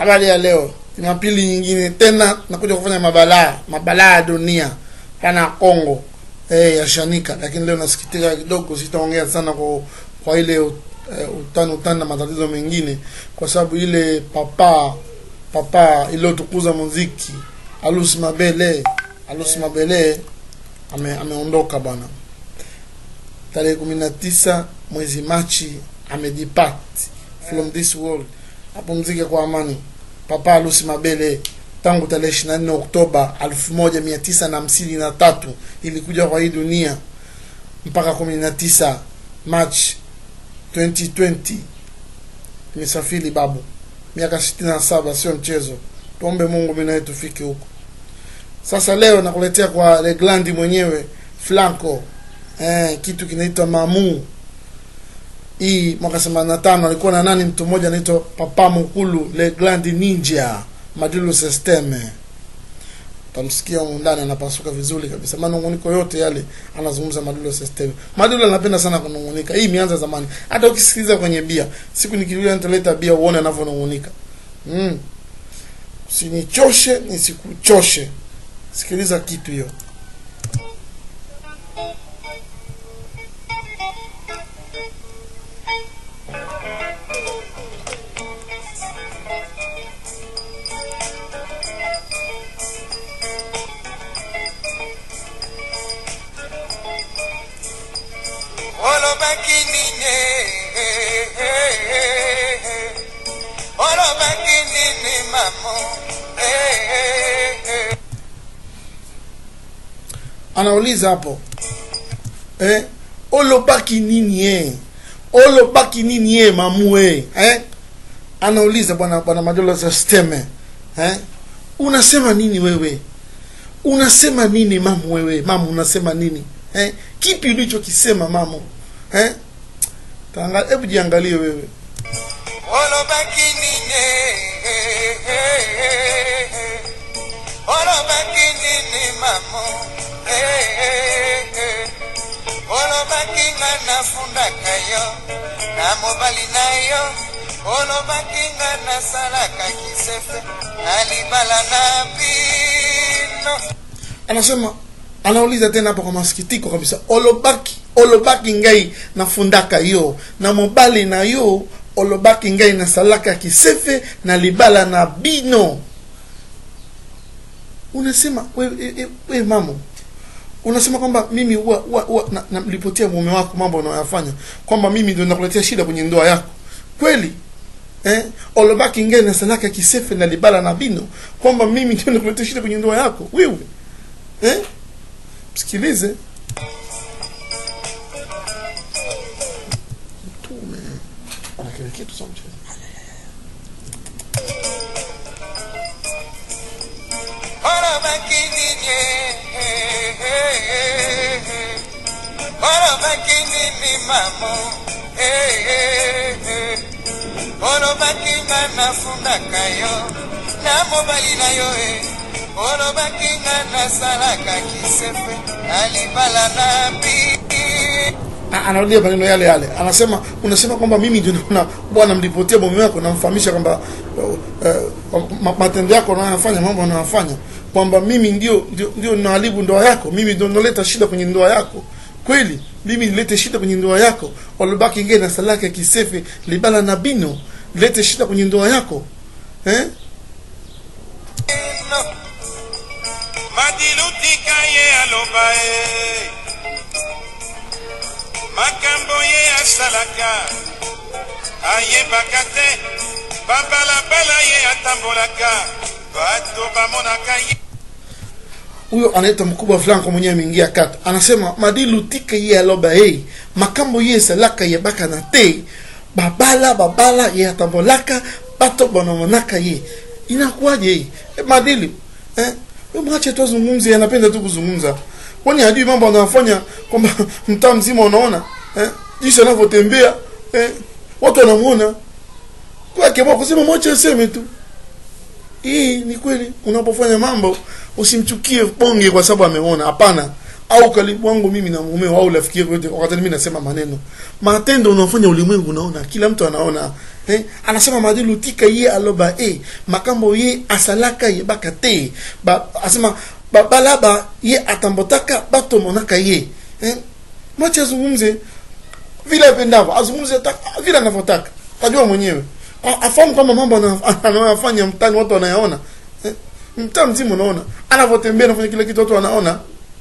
habari ya leo jumapili nyingine tena nakuja kufanya mabalaa mabalaa ya dunia pana Kongo eh, ya shanika lakini leo nasikitika kidogo sitaongea sana kwa kwa ile uh, utani utani na matatizo mengine kwa sababu ile papa papa iliyotukuza muziki Alus Mabele Alus Mabele ame, ameondoka bwana tarehe kumi na tisa mwezi Machi amedepart from this world apumzike kwa amani papa Alus Mabele tangu tarehe 24 Oktoba 1953 ilikuja kwa hii dunia mpaka 19 March 2020 imesafiri babu miaka 67 sio mchezo tuombe Mungu mimi naye tufike huko sasa leo nakuletea kwa Leglandi mwenyewe Flanco eh, kitu kinaitwa Mamu hii mwaka 85 alikuwa na nani mtu mmoja anaitwa Papa Mukulu Leglandi Ninja Madilu Systeme tamsikia humu ndani anapasuka vizuri kabisa manunguniko yote yale anazungumza Madilu Systeme Madilu anapenda sana kunungunika hii imeanza zamani hata ukisikiliza kwenye bia siku nikirudia nitaleta bia uone anavyonungunika mm. usinichoshe nisikuchoshe sikiliza kitu hiyo olobaki nini olobaki nini mamo anauliza hapo eh, olobaki nini eh? olobaki nini eh, mamu eh? Eh? anauliza bwana bwana madola systeme eh? unasema nini wewe unasema nini mamu wewe mamu unasema nini eh? kipi ulichokisema mamu eh? Taanga- hebu jiangalie wewe olobaki nini olobaki nini mamo olobaki nga nafundaka yo na mobali na yo olobaki nga nasalaka kisefe na libala na bino anasema anauliza tena hapo kwa masikitiko kabisa olobaki olobaki ngai nafundaka yo na mobali na yo olobaki ngai nasalaka kisefe na libala na bino unasema we, we, we, we mamo unasema kwamba mimi huwa huwa huwa na- namlipotia mume wako mambo unayoyafanya kwamba mimi ndio nakuletea shida kwenye ndoa yako kweli eh? olobaki ngai nasalaka kisefe na libala na bino kwamba mimi ndio nakuletea shida kwenye ndoa yako wewe eh? msikilize mtume ana kile kitu cha mchezo olobaki nini olobaki nini mamo olobaki nga nafundaka yo na mobali na yo e olobaki nga nasalaka kisefe na libala na bi A- anarudia maneno yale yale anasema unasema kwamba mimi ndio na bwana mlipotia mume wako namfahamisha kwamba uh, uh, ma- matendo yako unayofanya mambo unayofanya kwamba mimi ndio ndio, ndio naharibu ndoa yako mimi ndio naleta shida kwenye ndoa yako kweli mimi nilete shida kwenye ndoa yako walobaki nge na salaka kisefe libala na bino lete shida kwenye ndoa yako eh? no madilutika ye aloba e makambo ye asalaka ayebaka te babalabala ye atambolaka bato bamonaka ye huyo anaitwa mkubwa flanko mwenyewe ameingia kata anasema madilu tika ye aloba hey makambo ye esalaka ye baka na te babala babala ye atambolaka bato banamonaka ye inakuwaje hii e, madili eh? we mwache tu azungumze anapenda tu kuzungumza kwani hajui mambo anayofanya kwamba mtaa mzima unaona eh? jinsi anavyotembea eh? watu wanamuona kwake kusema mwache aseme tu hii ni kweli unapofanya mambo usimchukie bonge kwa sababu ameona hapana au karibu wangu mimi na mumeo au rafiki yako yote wakati mimi nasema maneno matendo unafanya ulimwengu unaona kila mtu anaona eh? anasema madilu tika ye aloba e makambo ye asalaka ye baka te ba, asema ba, balaba ye atambotaka batomonaka ye eh? mwache azungumze vile apendavyo azungumze ta- vile anavyotaka tajua mwenyewe A- afahamu kwamba mambo ana- anayofanya mtani watu wanayaona eh? mtaa mzima unaona anavyotembea anafanya kile kitu watu wanaona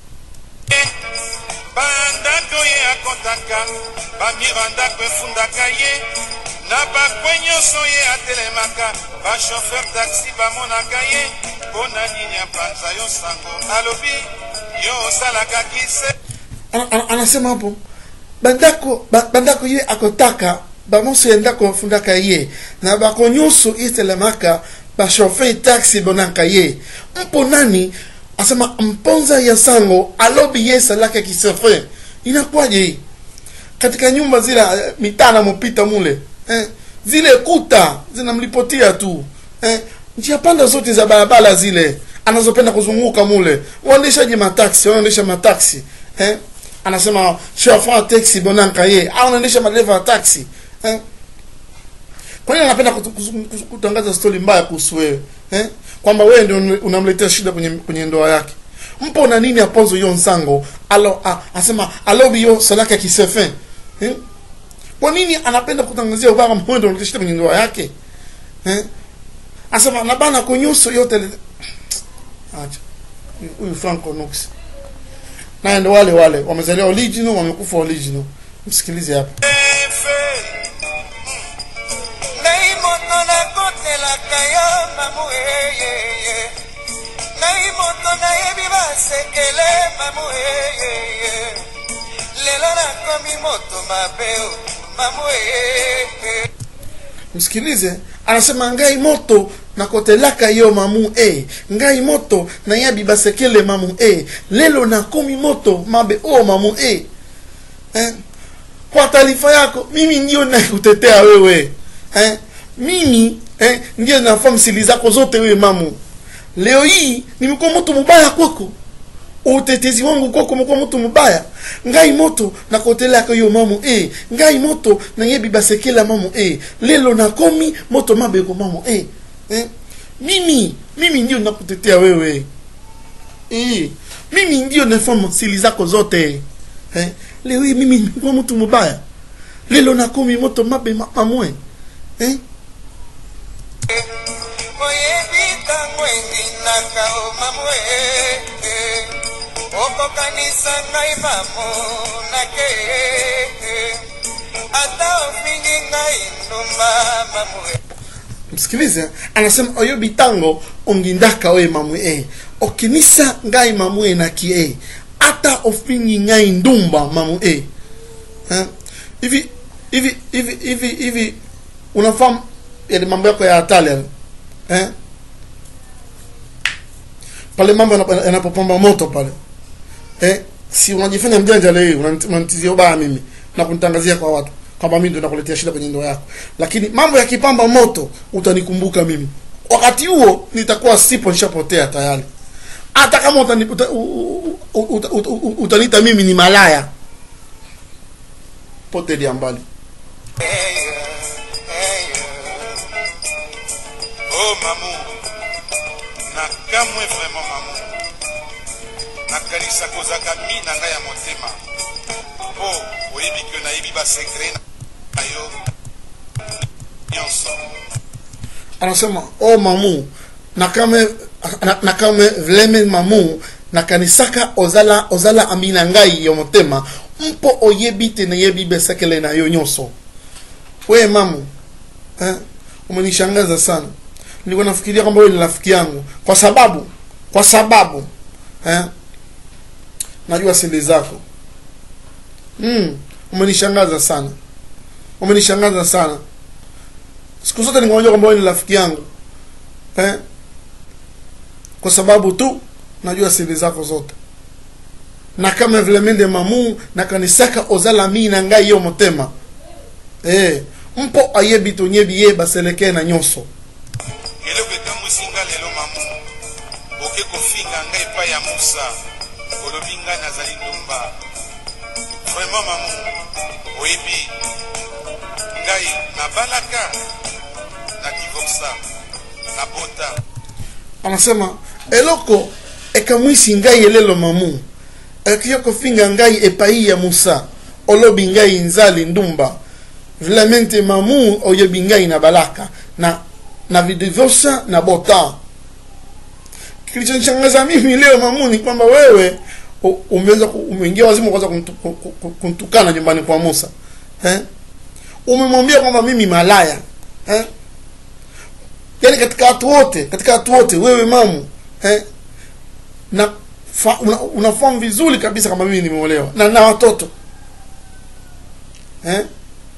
bandako ye akɔtaka bamie bandako efundaka ye na bakwe nyonso ye atelemaka bashofer taxi bamonaka ye mpo na nini apanza yo sango alobi yo osalaka kise ana, ana, anasema hapo bandako ba, bandako ye akotaka bamoso ya ndako bafundaka ye na bako nyonso etelemaka bashofer taxi bonaka ye mpo nani asema mponza ya sango alobi ye esalaka kisefe inakuwaje hii katika nyumba zile eh, mitaa namopita mule eh, zile kuta zinamlipotia tu eh, njia panda zote za barabara zile anazopenda kuzunguka mule waendeshaji mataksi wanaendesha mataksi eh, anasema chauffeur taxi bonanka ye au anaendesha madereva ya taxi eh, kwa nini anapenda kutu- kuzu- kuzu- kutangaza stori mbaya kuhusu wewe eh? kwamba wewe ndio una- unamletea shida kwenye kwenye ndoa yake mpo na nini aponzo yo nsango alo a, asema alobi yo salaka kisefe eh? kwa nini anapenda kutangazia ubaya kama wewe ndio unaletea shida kwenye ndoa yake eh? asema nabana kunyuso yote le- acha huyu Franco Nux naye ndo wale wale wamezaliwa original wamekufa original msikilize hapa efe ngai moto nakotelaka yo mamu eyeye ngai moto nayebi basekele mamu eyeye lelo nakomi moto mabe o mamu eyeye msikilize anasema ngai moto nakotelaka yo mamu e ngai moto nayabi basekele mamu e lelo nakomi moto mabe o mamu e eh? kwa taarifa yako mimi ndio nakutetea wewe eh? mimi eh, ndio nafahamu siri zako zote wewe mamu leo hii nimekuwa mtu mubaya kwako utetezi wangu kwako umekuwa mtu mubaya ngai moto nakotelaka yo mamu e ngai moto nayebi basekela mamu e lelo nakomi moto mabeko mamu e eh? mimi mimi ndio nakutetea wewe e, mimi ndio nafahamu siri zako zote eh? leo hii mimi nimekuwa mtu mubaya lelo nakomi moto mabe ma- mamwe eh? oyebi ntango endinaka o mamu eyeye okokanisa ngai mamu nake ata ofingi ngai ndumba mamu e msikilize anasema oyo bitango ongindaka oye mamwe e okinisa ngai mamwe na kie ata ofingi ngai ndumba mamu e Eh? hivi hivi hivi hivi hivi unafahamu yale mambo yako ya hatari yale eh? pale mambo yanapo- yanapopamba moto pale eh? si unajifanya mjanja leo hii unanit- unanitizia ubaya mimi na kunitangazia kwa watu kwamba mimi ndio nakuletea shida kwenye ndoa yako lakini mambo yakipamba moto utanikumbuka mimi wakati huo nitakuwa sipo nishapotea tayari hata kama utani, uta, u, u, u, uta, uta, u- utaniita mimi ni malaya potelia mbali oh mamu nakamwe vraiment mamu nakanisa kozaka mi na ngai ya motema mpo oyebi ke nayebi basekre na yo nyonso anasema o mamu nakame na- nakame vileme mamu nakanisaka ozala ozala ami na ngai ya motema mpo oyebi te nayebi besekele na yo nyonso we mamu eh, umenishangaza sana nilikuwa nafikiria kwamba wewe ni rafiki yangu kwa sababu kwa sababu eh, najua siri zako mm, umenishangaza sana umenishangaza sana siku zote ningeonja kwamba wewe ni rafiki yangu eh? kwa sababu tu najua siri zako zote na kama vile mende mamu nakanisaka ozala mi na ngai yo motema eh, mpo ayebi tonyebi ye baseleke na nyonso eloko ekamwisi nga lelo mamu oke kofinga ngai epai ya musa olobi ngai nazali ndumba vraiment mamu oyebi ngai nabalaka na divorsa nabota anasema eloko ekamwisi ngai elelo mamu ekoki kofinga ngai epai ya musa olobi ngai nzali ndumba vilamente mamu oyebi ngai na balaka na na vidivosa na bota kilichonishangaza mimi leo mamu ni kwamba wewe u- umeweza ku- umeingia wazimu kwanza kuntu- ku- ku- kuntukana nyumbani kwa musa eh? umemwambia kwamba mimi malaya eh? yani katika watu wote katika watu wote wewe mamu eh, na fa, una, unafahamu vizuri kabisa kama mimi nimeolewa na na watoto eh?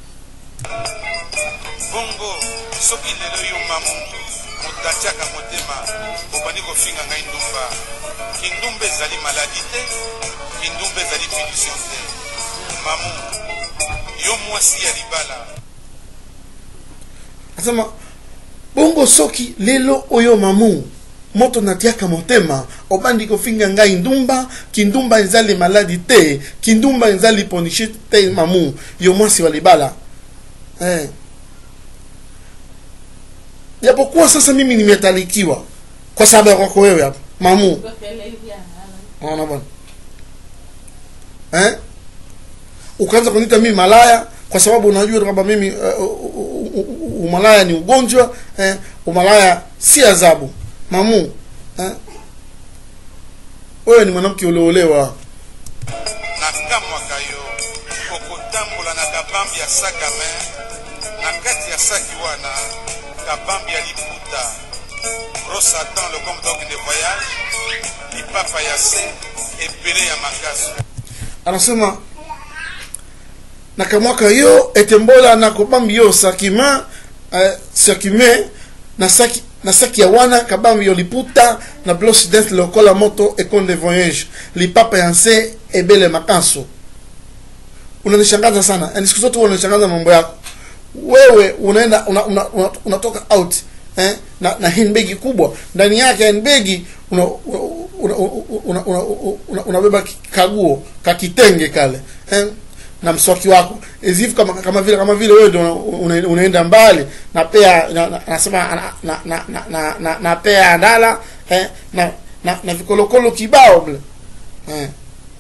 bongo soki lelo yo mamu moto atiaka motema obandi kofinga ngai ndumba kindumba ezali maladi te kindumba ezali punition te mamu yo mwasi ya libala asema bongo soki lelo oyo mamu moto natiaka motema obandi kofinga ngai ndumba kindumba ezali maladi te kindumba ezali ponishi te mamu yo mwasi wa libala eh. japokuwa sasa mimi nimetalikiwa kwa sababu ya kwako wewe hapa mamu Unaona bwana eh? Ukaanza kuniita mimi malaya kwa sababu unajua kwamba mimi uh, uh, uh, uh, umalaya ni ugonjwa eh? Umalaya si adhabu mamu eh? Wewe ni mwanamke ulioolewa nakamwaka yo okotambola na kabambi ya sac a main na kati ya saki wana kabambi ya liputa gros satan le comme donc de voyage lipapa ya se ebele ya makasu anasema nakamwaka yo etembola na kobambi yo sakima uh, sakime na saki na saki ya wana kabambi yo liputa na bloche dent lokola moto ecole de voyage lipapa ya nse ebele makaso unanishangaza sana yani siku zote huwa unanishangaza mambo yako wewe unaenda una, una, una, unatoka out eh, na, na handbagi kubwa ndani yake handbagi una, una, una, una, una, una, unabeba kaguo kakitenge kale eh, na mswaki wako ezifu kama kama vile kama vile wewe ndio una, unaenda mbali na pea na, na, nasema na, na, na, na, na, na, na pea ndala eh, na, na, na vikolokolo kibao bile eh.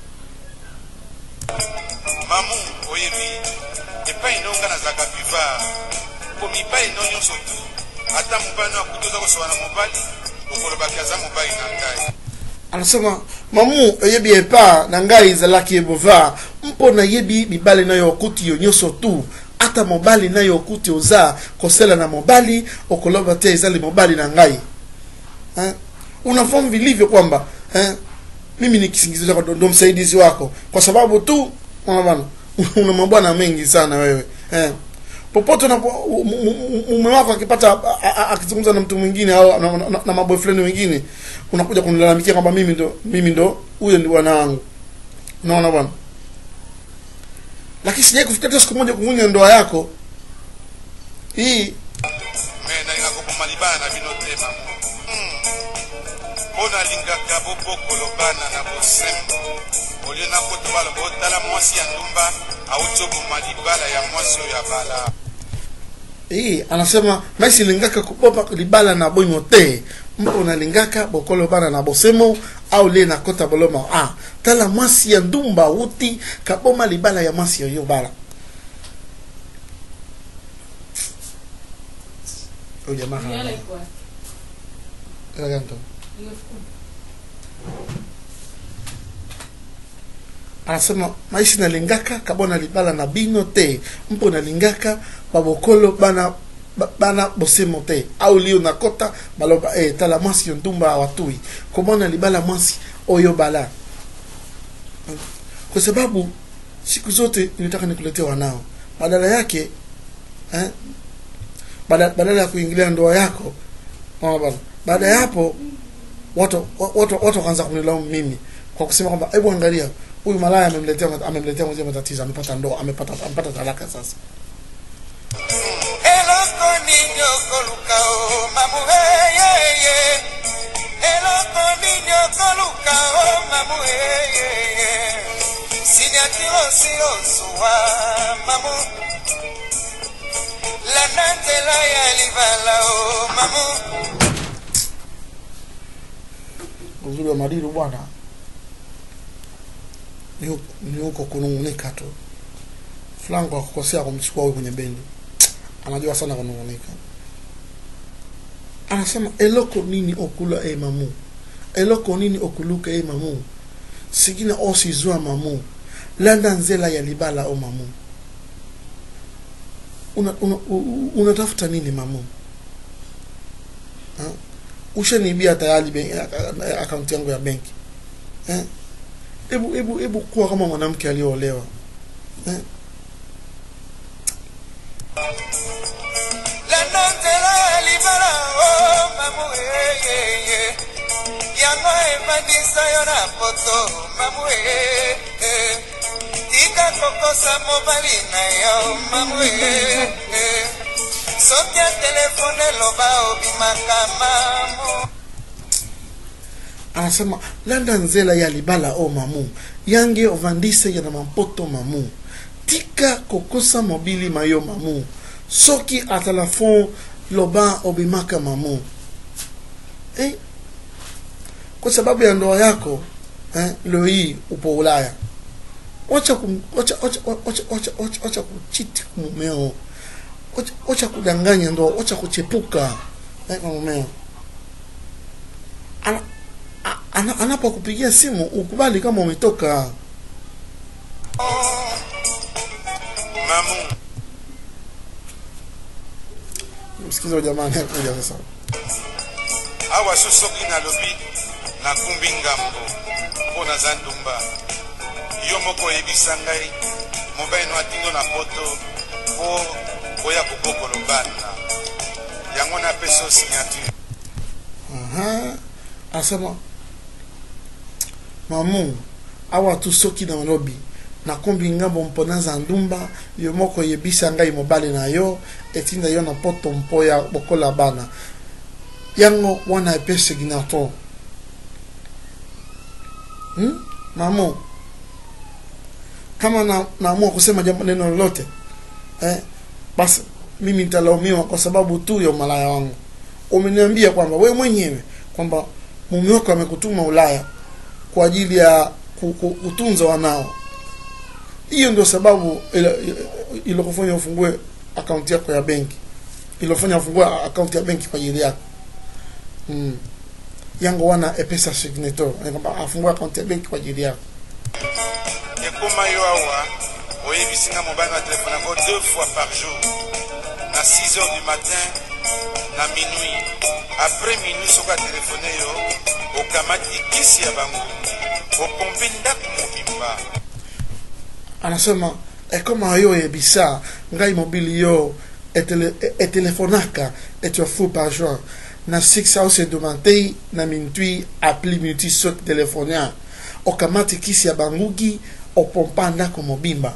mamu oyebi epai ndonga nazalaka bivard po mibali no nyonso tu ata mobali no akuti oza kosoba na mobali okolobaki aza mobali na ngai anasema mamu oyebi epa na ngai ezalaki ebova mpo nayebi mibali na yo okuti yo nyonso tu ata mobali na yo okuti oza kosela na mobali okoloba te ezali mobali na ngai eh? unafahamu vilivyo kwamba eh? mimi ni kisingizio chako ndo msaidizi wako kwa sababu tu unaona bana una mabwana mengi sana wewe eh? popote unapo mume wako akipata a- a- a- akizungumza na mtu mwingine au na, na, na maboyfriend wengine unakuja kunilalamikia kwamba mimi ndo mimi ndo huyo ndi bwana wangu unaona bwana lakini sijai kufikia hata siku moja kuvunja ndoa yako hii me nalinga koboma libala na bino te mamu Hmm. mpo nalingaka bobokolo bana na bosembo olie nakota baloba otala mwasi ya ndumba awuti oboma libala ya mwasi oyo abala hii anasema maisi lingaka kubopa libala na boimo te mpo nalingaka bokolo bana na bosemo au lie nakota boloma ah, tala mwasi ya ndumba uti kaboma libala ya mwasi oyo bala oyo jamaa hana- Yale kwa. Ela ganto. Imefukuzwa. anasema maisi nalingaka kabona libala na bino te mpo nalingaka babokolo bana ba- bana bosemo te au lio nakota baloba eh, tala mwasi yo ndumba awatui komona libala mwasi oyo bala kwa sababu siku zote nilitaka nikuletea wanao badala yake eh, badala, badala ya kuingilia ndoa yako unaona bana baada ya hapo watu watu watu wakaanza kunilaumu mimi kwa kusema kwamba hebu angalia huyu malaya amemletea amemletea mwenzie matatizo amepata ndoa amepata amepata talaka sasa eloko nini okoluka o mamu eyeye eloko nini okoluka o mamu eyeye siniatirosiosuwa mamu landa nzela ya libala o mamu uzuri wa Madilu bwana ni huko- ni huko kunung'unika tu. Franco akukosea kumchukua huyu kwenye bendi, anajua sana kunung'unika. Anasema eloko nini okula e mamu, eloko nini okuluka e mamu, sigina osizwa mamu, landa nzela ya libala o mamu. Una, una, u- unatafuta nini mamu? Ha? ushaniibia tayari ben- aka- akaunti yangu ya benki eh? Hebu hebu hebu kuwa kama mwanamke aliyoolewa eh? landa nzela ya libala o mamu eyeye yango ebandisa yo na poto mamu ee tika kokosa mobali na yo mamu ee soki ya telefone eloba obimaka mamu anasema landa nzela ya libala o mamu yange ovandise yana mampoto mamu tika kokosa mobili mayo mamu soki atalafon loba obimaka mamu eh? kwa sababu ya ndoa yako eh, leo hii upo ulaya wacha kum- wacha wacha wacha wacha wacha wacha kuchiti mumeo wacha, wacha kudanganya ndoa wacha kuchepuka eh, kwa mumeo ana, a- ana, anapokupigia simu ukubali kama umetoka mamu msikize wa jamani kuja sasa awa so soki nalobi nakumbi ngambo mpo naza ndumba yo moko oyebisa ngai mobali no atindo na poto mpo oya kobokolo bana yango napesa o signature Aha. asema mamu awa tu soki na malobi nakombi ngambo mpona za ndumba yo moko oyebisa ngai mobali na yo etinda yo na poto mpo ya bokola bana yango wana epe signato hmm? mamu kama na naamua kusema jambo neno lolote eh, basi mimi nitalaumiwa kwa sababu tu ya umalaya wangu umeniambia kwamba we mwenyewe kwamba mume wako amekutuma Ulaya kwa ajili ya ku- ku- kutunza wanao. Hiyo ndio sababu ile- ilokufanya ufungue akaunti yako ya benki, ilofanya ufungue akaunti ya benki kwa ajili yako mm. yango wana epesa signator Yaani kwamba afungue akaunti ya benki kwa ajili yako. ekóma yo awa oyebisi nga mobali na telefone yango deux fois par jour na 6 heures du matin na minuit après minuit soki atelefone yo okamati kisi ya bangungi opompe ndako mobimba anasema ekoma yo oyebisa ngai mobili yo etele, etelefonaka etua fu par jour na 6 hours edomantei na mintui apli minuti soki telefonia okamati kisi ya bangugi opompa ndako mobimba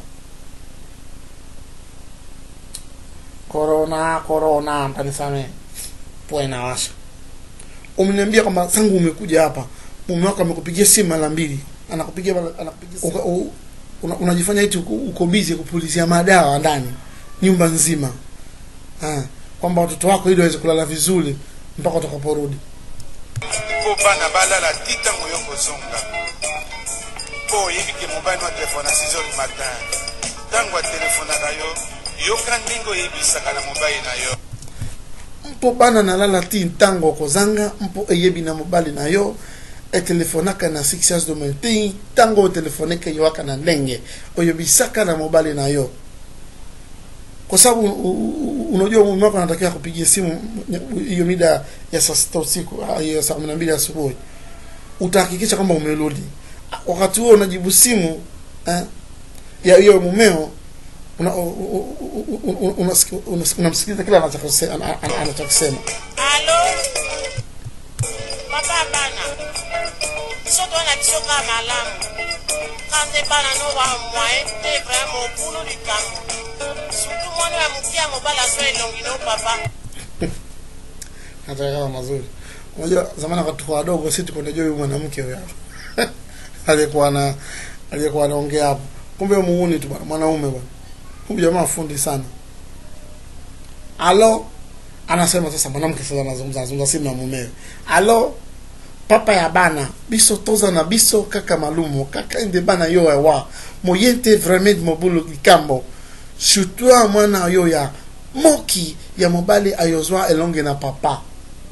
korona korona mtanisame poe na washa umeniambia kwamba tangu umekuja hapa mume wako amekupigia simu mara mbili anakupigia mara- anakupigia simu. Uka- u- una, unajifanya eti uko, uko busy kupulizia madawa ndani nyumba nzima ah, kwamba watoto wako ili waweze kulala vizuri mpaka utakaporudi mpo bana balala ti ntango yo kozonga mpo oyebi ke mobali no atelefone na 6 heures du matin ntango atelefonaka yo yoka ndenge oyebisaka na mobali na yo mpo bana nalala ti ntango okozanga mpo eyebi na mobali na yo etelefonaka na 6 heures de matin ntango otelefoneke yoaka na ndenge oyebisaka na mobali na yo kwa sababu u- u- u- unajua mume wako anatakiwa kupigia simu hiyo mida ya saa sita usiku ah, hiyo saa kumi na mbili asubuhi utahakikisha kwamba umerudi wakati huo unajibu simu eh, ya hiyo mumeo una- u- u- u- u- u- unasiki- unasiki- unamsikiliza kila anachokose- ana- ana- anachokisema alo papa bana biso towana biso kaka malamu kanze bana no bamwaye te vraimen okulu likambo surtout mwana ya moke ya mobali azwa elongi no papa nataka kama mazuri unajua zamani wakati tuko wadogo si tuko najua huyu mwanamke huyo aliyekuwa na aliyekuwa anaongea hapo kumbe muuni tu bwana mwanaume bwana huyu jamaa fundi sana alo anasema sasa mwanamke sasa anazungumza anazungumza simu na mumewe alo papa ya bana biso toza na biso kaka malumu kaka ende bana yo ewa moyente vraiment mobulu likambo surtout mwana yo ya moki ya mobali ayozwa elonge na papa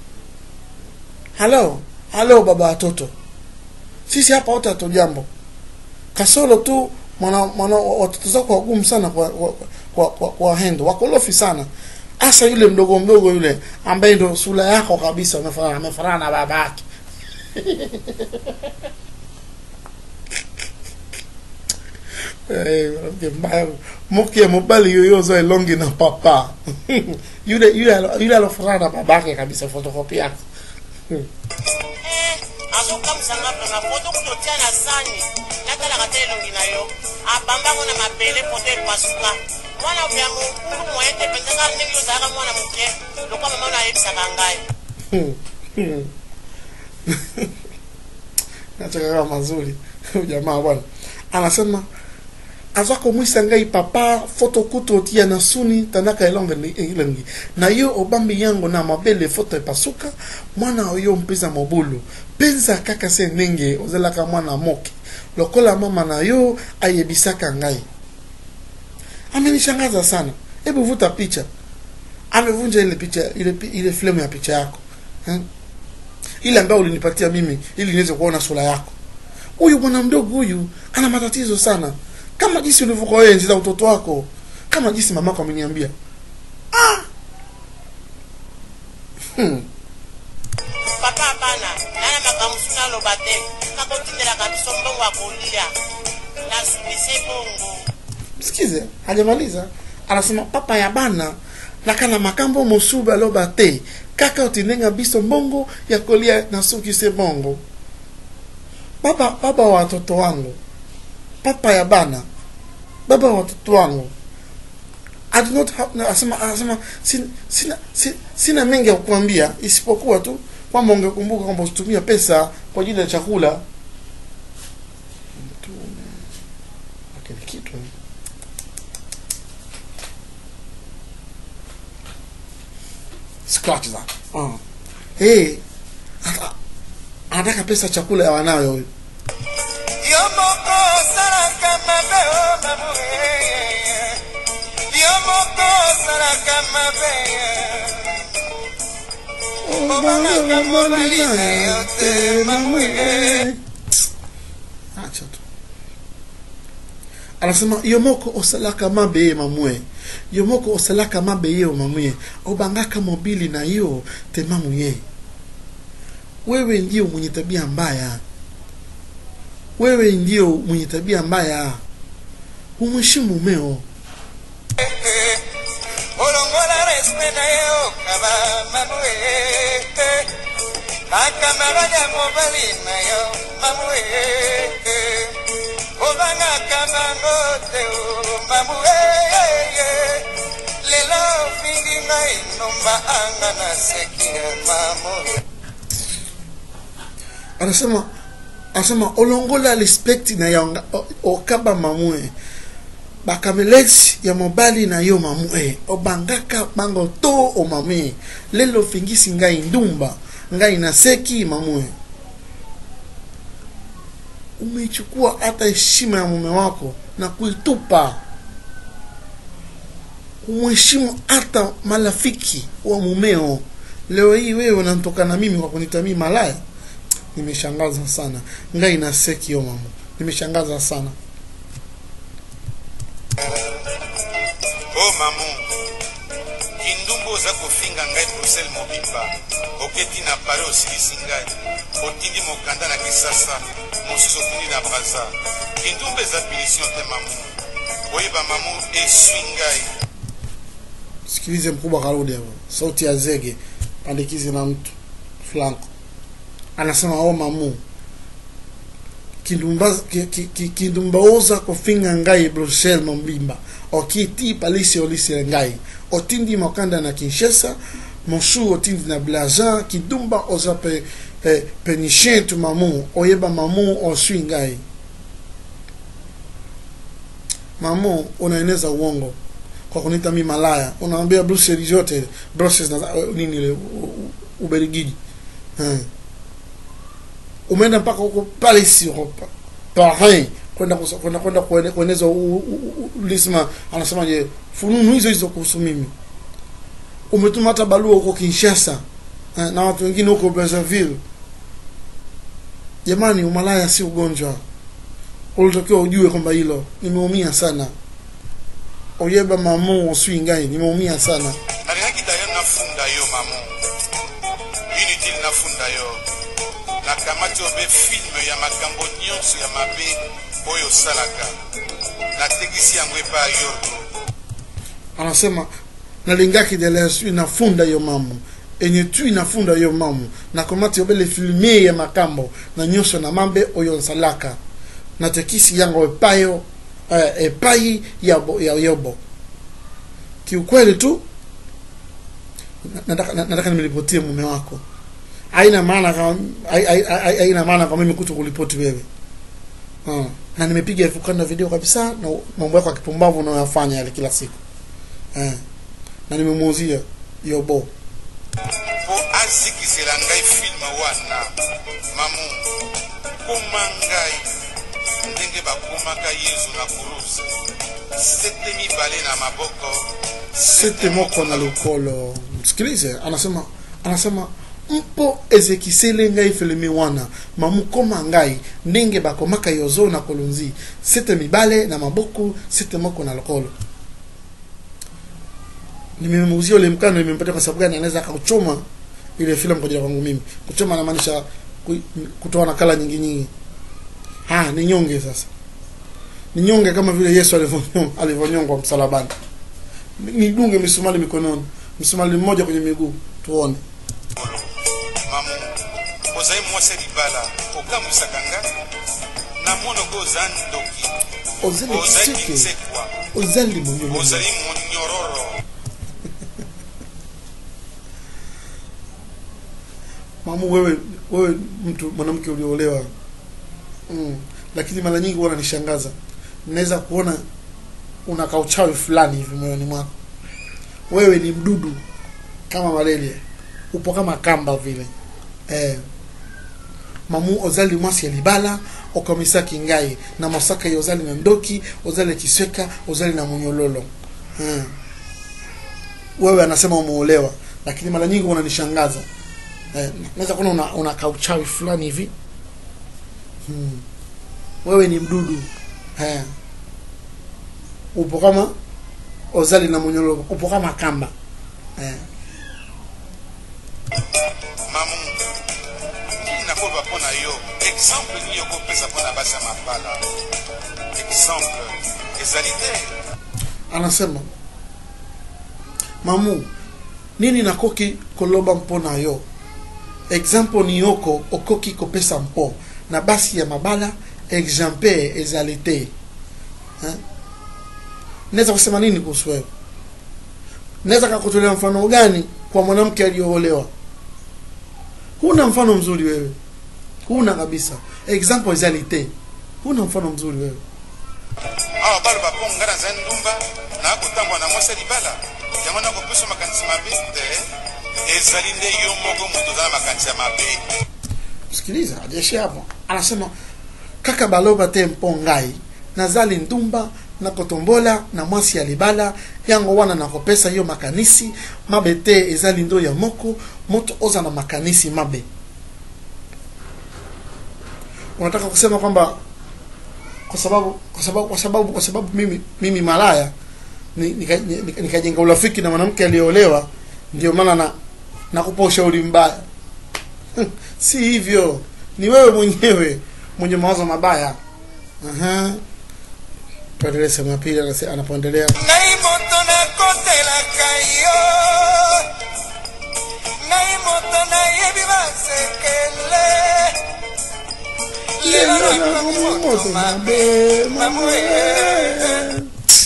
halo halo baba watoto sisi hapa wote hatujambo kasoro tu mwana mwana watoto zako wagumu sana kwa kwa, kwa, kwa, kwa hendo wakolofi sana hasa yule mdogo mdogo yule ambaye ndo sura yako kabisa amefanana amefanana na baba yake Eh, mwanamke mbaya moki ya mobali yoyozo elongi na papa yule yule alo- yule alofanana na babake kabisa fotokopi yake Eh, azokamwisanga vraimen poto kutotia na sani natalaka te elongi na yo abambango na mabele poto epasuka mwana oya mokulu moye te penzanga ndenge ozalaka mwana moke lokwa mama ono ayebisaka ngai nachakaka mazuri huyu jamaa bwana anasema azwa komwisa ngai papa foto kutu otia na suni tandaka elonge ni- elengi na yo obambi yango na mabele foto epasuka mwana oyo mpenza mobulu mpenza kaka se ndenge ozelaka mwana moke lokola mama na yo ayebisaka ngai amenishangaza sana hebu vuta picha amevunja ile picha ile, pi- ile filmu ya picha yako eh? ile ambayo ulinipatia mimi ili niweze kuona sura yako huyu bwana mdogo huyu ana matatizo sana kama jinsi ulivyokuwa wewe enzi za utoto wako kama jinsi mamako ameniambia ah! hmm. papa bana nana makambo suna aloba te kaka otindelaka biso mbongo ya kolia nasubise bongo msikize hajamaliza anasema papa ya bana nakana makambo mosuba aloba te kaka otindenga biso mbongo ya kolia na suki se bongo baba baba wa watoto wangu papa ya bana baba wa watoto wangu I do not have, asema anasema sina, sina, sina, sina mengi ya kukuambia isipokuwa tu kwamba ungekumbuka kwamba usitumia pesa kwa ajili ya chakula Mtume. Lakini kitu scratch that uh. hey, ata- anataka pesa ya chakula ya wanawe huyu yo moko osalaka mabe o mamoe yo moko osalaka mabe obangaka mobali na yo te mamoe acha tu anasema yomoko osalaka mabe ye mamue yomoko osalaka mabe ye mamue obangaka mobili na yo te mamuye wewe ndio mwenye tabia mbaya wewe ndio mwenye tabia mbaya umheshimu mumeo olongola respe na ye okaba mamoe akamaraja mobali na yo mamoe obangaka bango te o mamoe lelo ofingi ngai nomba anga na seki ya mamoe anasema anasema olongola respect na ya nga- o- okaba mamue bakamelesi ya mobali na yo mamue obangaka bango to o mamue lelo ofingisi ngai ndumba ngai naseki mamue umeichukua hata heshima ya mume wako na kuitupa umheshimu hata marafiki wa mumeo leo hii wewe unanitoka na mimi kwa kunita mimi malaya nimeshangaza sana ngai naseki yo mama nimeshangaza sana o mamu kindumbu oza kofinga ngai bruxelles mobimba oketi na paris osilisi ngai otindi mokanda na kisasa mosusu otindi na braza kindumbu eza punition te mamu oyeba mamu eswi ngai sikilize mkubwa karudi hapo sauti ya zege pandikizi na mtu flanco anasema o mamu kindumba ki- ki- ki- kindumbaoza kofinga ngai bruxelles mobimba okiti palisi olisi ngai otindi mokanda na kinshasa mosu otindi na blaza kindumba oza pe eh, penichin tu mamu oyeba mamu oswi ngai mamu unaeneza uongo kwa kunita mi malaya unaambia Brussels yote Brussels na nini ile u- u- Ubelgiji eh. umeenda mpaka huko Paris Europa Paris kwenda kusa- kwenda kwenda kuene- kueneza u- u- u- ulisema anasemaje fununu hizo hizo kuhusu mimi umetuma hata barua huko Kinshasa eh, na watu wengine huko Brazzaville jamani umalaya si ugonjwa ulitakiwa ujue kwamba hilo nimeumia sana oyeba mamu oswi ngai nimeumia sana nalingaki dayo nafunda yo mamo inutile nafunda yo nakamati obe filme ya makambo nyonso ya mabe oyo osalaka natekisi yango epai ya yorgo anasema nalingaki deles inafunda yo mamu enye tu inafunda yo mamu nakomati obele filmie ya makambo na nyonso na mambe oyo nsalaka natekisi yango epayo eh, epai ya, bo- ya yobo kiukweli tu na- nataka na- nataka nimelipotie mume wako haina maana kama hai- hai- hai- haina maana kwa mimi kuto kulipoti wewe uh, na nimepiga vukanda video kabisa na mambo yako ya kipumbavu unayoyafanya yale kila siku eh, na nimemuuzia yobo mpo azikisela ngai filme wana mamu koma ngai ndenge bakomaka yezu na kurusi sete mibale na maboko sete moko na lokolo msikilize anasema anasema mpo ezekisele ngai filimi wana mamukoma ngai ndenge bakomaka yozo na kolonzi sete mibale na maboko sete moko na lokolo nimemuuzia ule mkano nimempatia kwa sababu gani anaweza akauchoma ile filamu kwa ajili ya kwangu mimi kuchoma anamaanisha ku- kutoa nakala nyingi nyingi ah ni nyonge sasa ni nyonge kama vile yesu alivyonyongwa alivyonyongwa msalabani nidunge misumali mikononi msumali mmoja kwenye miguu tuone mamu ozali mwasi ya libala okambwisaka ngai na monoko oza ndoki ozali ozali kiseke kinsekwa ozali monyomo ozali monyororo mamu wewe wewe mtu mwanamke ulioolewa mm. lakini mara nyingi huwa unanishangaza naweza kuona una kauchawi fulani hivi moyoni mwako wewe ni mdudu kama malaria upo kama kamba vile eh. mamu ozali mwasi ya libala okamisaki ngai na masaka ya ozali na ndoki ozali kisweka ozali na munyololo hmm. wewe anasema umeolewa lakini mara nyingi unanishangaza eh, naweza kuona una, una kauchawi fulani hivi hmm. wewe ni mdudu eh. upo kama ozali na munyololo upo kama kamba eh. mamu nini nakoloba mpo na yo exemple nini okopesa mpo na basi ya mabala exemple ezali te anasema mamu nini nakoki koloba mpo na yo exemple ni yoko okoki kopesa mpo na basi ya mabala exemplaire ezali te Eh? naweza kusema nini kuhusu wewe naweza kakutolea mfano gani kwa mwanamke aliyoolewa huna mfano mzuri wewe huna kabisa example ezali te huna mfano mzuri wewe awa baloba mpo ngai naza ndumba nakotambola na mwasi ya libala yango nakopesa makanisi mabe te ezali nde yo moko moto oza na makanisi ya mabe sikiliza ajeshi hapo anasema kaka baloba te mpo ngai nazali ndumba nakotombola na mwasi ya libala yango wana nakopesa yo makanisi mabe te ezali ndo ya moko moto oza na makanisi mabe unataka kusema kwamba kwa sababu kwa sababu kwa sababu kwa sababu mimi mimi malaya ni- nika- nika- nikajenga urafiki na mwanamke aliyeolewa ndio maana na nakupa ushauri mbaya si hivyo ni wewe mwenyewe mwenye mawazo mabaya Aha. tuendelee sehemu ya pili anase- anapoendelea ngai moto nakotelaka yo ngai moto nayebi basekele lelo nakomi moto mabe mamoye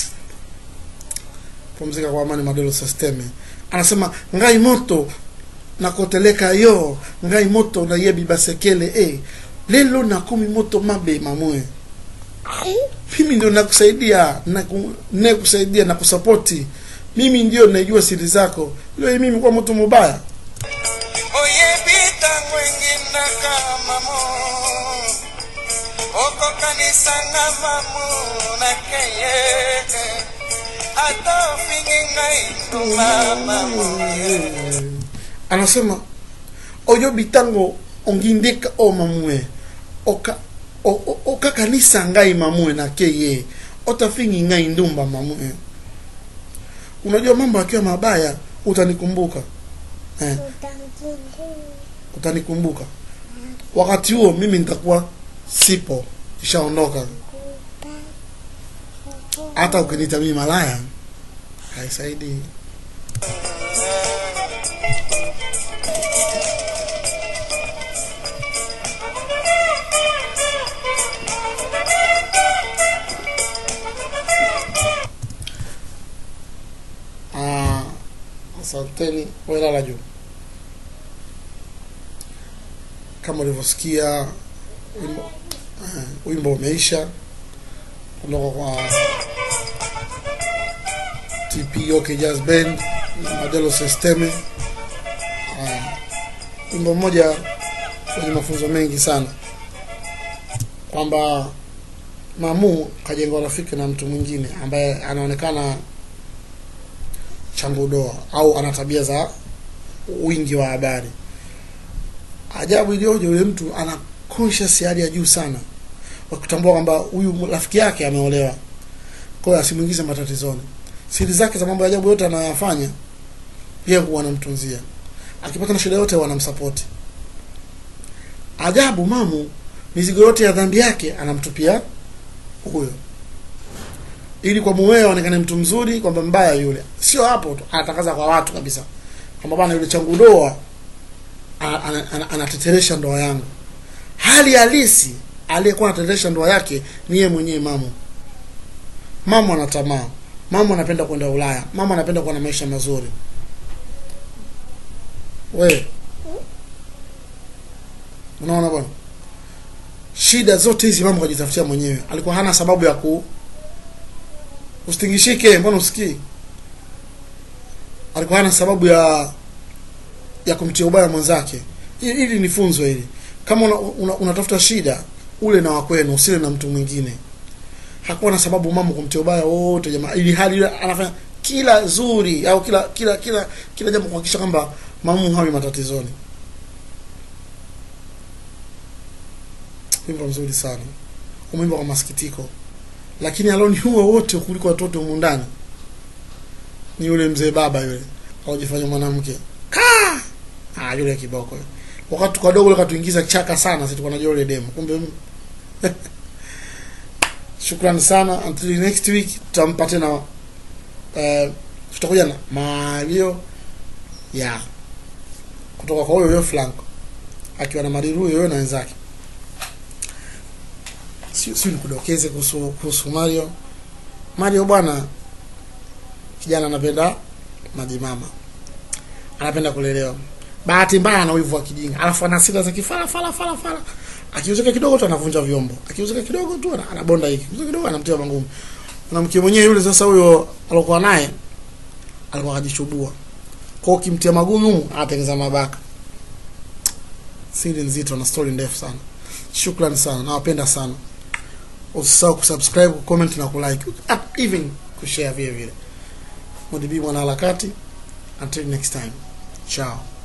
pumzika kwa amani madelo systeme anasema ngai moto nakoteleka yo ngai moto nayebi basekele e lelo nakomi moto mabe mamwe mimi ndio nakusaidia naku- nakusaidia na kusapoti mimi ndio najua siri zako leo mimi kwa mtu mubaya oyebi ntango enginaka mamo okokanisanga mamu nakeye ata ofingi ngai nduma mamu anasema oyobi ntango ongindika o mamue oka o- o- okakanisa ngai mamue nake ye otafingi ngai ndumba mamue unajua mambo akiwa mabaya utanikumbuka eh, utanikumbuka wakati huo mimi nitakuwa sipo ishaondoka hata ukiniita mimi malaya haisaidii Ah, asanteni welala juu kama ulivyosikia wimbo, eh, wimbo umeisha kutoka kwa TP OK Jazz Band na Modelo Systeme. Ah, wimbo mmoja wenye mafunzo mengi sana kwamba Mamu kajenga rafiki na mtu mwingine ambaye anaonekana changudoa au ana tabia za wingi wa habari. Ajabu iliyoje, yule mtu ana conscious ya hali ya juu sana wa kutambua kwamba huyu rafiki yake ameolewa, kwa hiyo asimuingize matatizoni. Siri zake za mambo ya ajabu yote anayoyafanya yeye huwa anamtunzia, akipata na shida yote wanamsapoti. Ajabu, Mamu mizigo yote ya dhambi yake anamtupia huyo ili kwa mumewe aonekane mtu mzuri, kwamba mbaya yule. Sio hapo tu, anatangaza kwa watu kabisa kwamba bwana, yule changu doa ana- ana- ana- anateteresha ndoa yangu. Hali halisi aliyekuwa anateteresha ndoa yake ni yeye mwenyewe Mamu. Mamu ana tamaa, Mamu anapenda kwenda Ulaya, Mamu anapenda kuwa na maisha mazuri. We unaona bwana, shida zote hizi Mamu kajitafutia mwenyewe, alikuwa hana sababu ya ku Usitingishike, mbona usikii? Alikuwa hana sababu ya ya kumtia ubaya mwenzake. Hili hili ni funzo hili. Kama una, una, unatafuta shida, ule na wakwenu, usile na mtu mwingine. Hakuwa na sababu mama kumtia ubaya wote jamaa, ili hali yule anafanya kila zuri au kila kila kila kila jambo kuhakikisha kwamba mamu hawi matatizoni. Wimbo mzuri sana. Umwimbo kwa masikitiko lakini aloniua wote kuliko watoto humu ndani ni yule mzee baba yule aujifanya mwanamke ka ah, yule kiboko yule. wakati tuko wadogo yule katuingiza chaka sana sisi tulikuwa tunajua yule demo kumbe m- shukrani sana until next week tutampa tena eh, tutakuja na malio ya kutoka kwa huyo huyo flanco akiwa na mariru huyo huyo na wenzake si si nikudokeze kuhusu kuhusu Mario. Mario bwana, kijana anapenda maji mama, anapenda kulelewa. Bahati mbaya ana wivu wa kijinga, alafu ana hasira za kifala fala fala fala. Akiuzika kidogo tu anavunja vyombo, akiuzika kidogo tu ana- anabonda hiki, akiuzika kidogo anamtia mangumi. Mwanamke mwenyewe yule sasa, huyo alokuwa naye alikuwa kajichubua, kwa hiyo ukimtia magumi humu anatengeza mabaka. Siri nzito na story ndefu sana. Shukrani sana, nawapenda sana usisahau kusubscribe kucomment na kulike Ah, even kushare vile vile modibi mwanaharakati until next time ciao